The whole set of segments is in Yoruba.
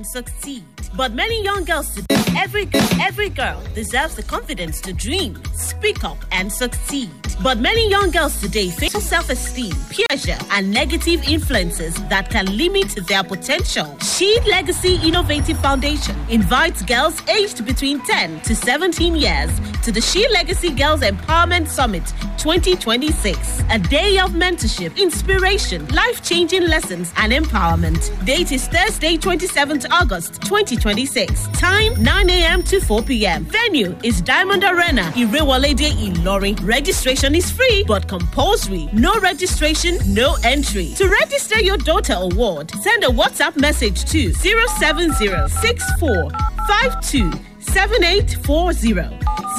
succeed. But many young girls today, every every girl deserves the confidence to dream, speak up, and succeed. But many young girls today face self-esteem, peer pressure, and negative influences that can limit their potential. She Legacy Innovative Foundation invites girls aged between 10 to 17 years to the She Legacy Girls Empowerment Summit 2026. A day of mentorship, inspiration, life-changing lessons, and empowerment. Date is Thursday, 27th August 2026. Time 9 a.m. to 4 p.m. Venue is Diamond Arena, Irewolede, Ilori. Registration is free but compulsory. No registration, no entry. To register your daughter award, send a WhatsApp message to 07064 52 7840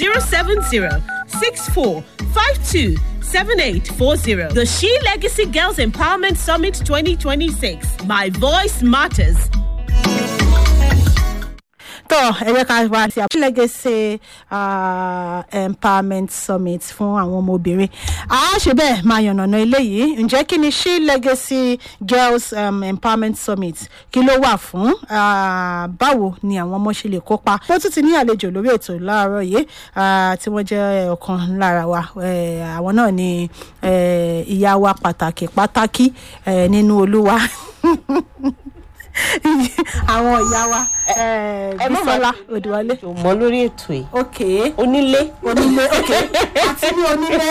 07064 52 7840. The She Legacy Girls Empowerment Summit 2026. My voice matters. tọ́ ẹ jẹ́ ká wá sí àbúrò legacy ah, empowerment summit fún àwọn ọmọbìnrin a ṣe bẹ́ẹ̀ máa yànnàná eléyìí ǹjẹ́ kí ni she legacy girls um, empowerment summit kí ló wà fún Ah, báwo ni àwọn ọmọ ṣe lè kópa ó tún ti ní àlejò lórí ètò láàárọ̀ yìí ah, tí wọ́n jẹ́ ọ̀kan lára wa Eh, àwọn náà ni eh, ìyá wa pàtàkì pàtàkì eh, nínú olúwa àwọn ìyá wa eh, ẹ má Bísọ́lá máa Odùwọlé ṣe mọ lórí ètò yìí ok onílé onílé ok àti ní onílé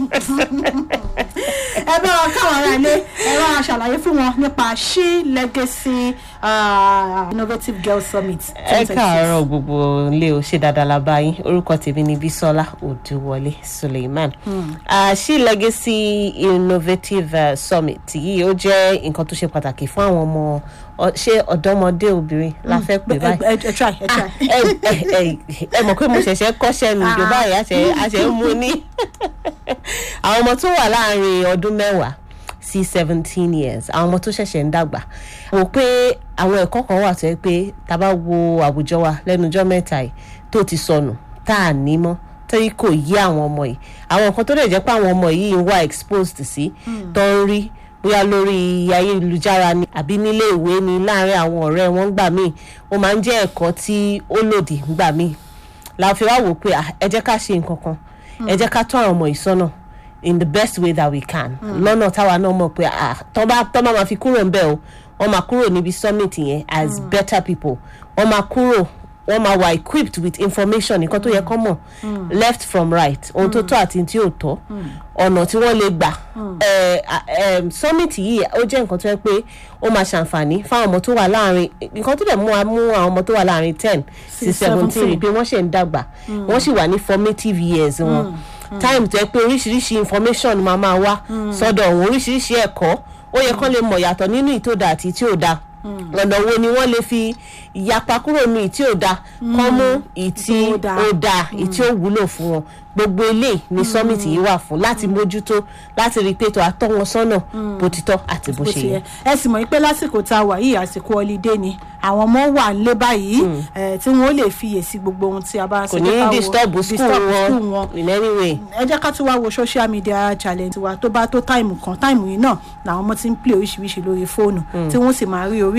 ẹ bá wọn káwọn ará ilé ẹ bá wọn ṣàlàyé fún wọn nípa she legacy uh, innovative girls summit ẹ káàárọ̀ gbogbo ilé o ṣe dáadáa la bá yín orúkọ tèmi ni bisola odúwọlé suleiman Ah, she legacy innovative uh, summit yìí ó jẹ́ nǹkan tó ṣe pàtàkì fún àwọn ọmọ ọ- ṣé ọ̀dọ́mọdé obìnrin la fẹ́ pè báyìí ẹ ẹ try ẹ try ẹ ẹ- ẹ- ẹ mọ̀ pé mo ṣẹ̀ṣẹ̀ kọ́ṣẹ́ mi ìjọba yìí àṣẹ àṣẹ ń mú ní àwọn ọmọ tó wà láàrin ọdún mẹ́wàá sí seventeen years àwọn ọmọ tó ṣẹ̀ṣẹ̀ ń dàgbà wò pé àwọn ẹ̀kọ́ kan wà tó yẹ pé tá a bá wo àwùjọ wa lẹ́nu ọjọ́ mẹ́ta yìí tó ti sọnù tá a ní mọ́ torí kò yí àwọn ọmọ yìí àwọn nǹkan tó lè jẹ́ pé àwọn ọmọ yìí ń wá exposed sí tó ń rí bóyá lórí ayélujára ni àbí nílé ìwé ni láàrin àwọn ọ̀rẹ́ wọn gbà míì ó máa ń jẹ́ ẹ̀kọ́ tí ó lòdì gbà míì la fi wá wò pé ah, ẹ jẹ́ ká ṣe nǹkan kan ẹ jẹ́ ká tọ́ àwọn ọmọ yìí sọ́nà in the best way that we can lọ́nà táwa náà mọ̀ pé ah, tọ́ bá tọ́ bá máa fi kúrò ń bẹ̀ o wọ́n máa kúrò níbi summit yẹn as better people wọ́n máa kúrò wọ́n máa wà equipped with information nǹkan tó yẹ kọ́ mọ̀ left from right ohun tó tọ́ àti tí ò tọ́ ọ̀nà tí wọ́n lè gbà Eh, ah, em, summit yìí ó jẹ́ nǹkan tó yẹ pé ó máa ṣàǹfààní fáwọn ọmọ tó wà láàrin nǹkan tó dẹ̀ mú wa mú àwọn ọmọ tó wà láàrin ten sí Sí seventeen 17. pé wọ́n ṣe ń dàgbà wọ́n sì wà ní formative years wọn time tó yẹ pé oríṣiríṣi information máa máa wá sọ́dọ̀ wọn oríṣiríṣi ẹ̀kọ́ ó yẹ kán lè mọ̀ yàtọ̀ nínú ìtòdà àti tí ò da ọ̀nà wo ni wọ́n lè fi ìyapa kúrò ní ìtí ò da kán mú ìtí Ìtí ó da. ó da ìtí ó wúlò fún wọn gbogbo eléyìí ni summit yìí wà fún láti mójútó láti rí i pé tó àtọ́ wọn sọ́nà bó ti tọ́ àti bó bó ṣe ti yẹ. yẹ ẹ sì mọ̀ pé lásìkò tá a wà yìí àsìkò ọlídé ni àwọn ọmọ wà nílé báyìí eh, tí wọn ó lè fiyèsí gbogbo ohun tí a bá ń kò ṣe ní jẹ́ ká wo- disturb school disturb school wọn in any way. ẹ jẹ́ ká tún wá wo social media challenge wa tó bá tó táìmù kan táìmù yìí náà làwọn ọmọ ti ń play oríṣiríṣi lórí fóònù tí wọ́n sì máa rí orí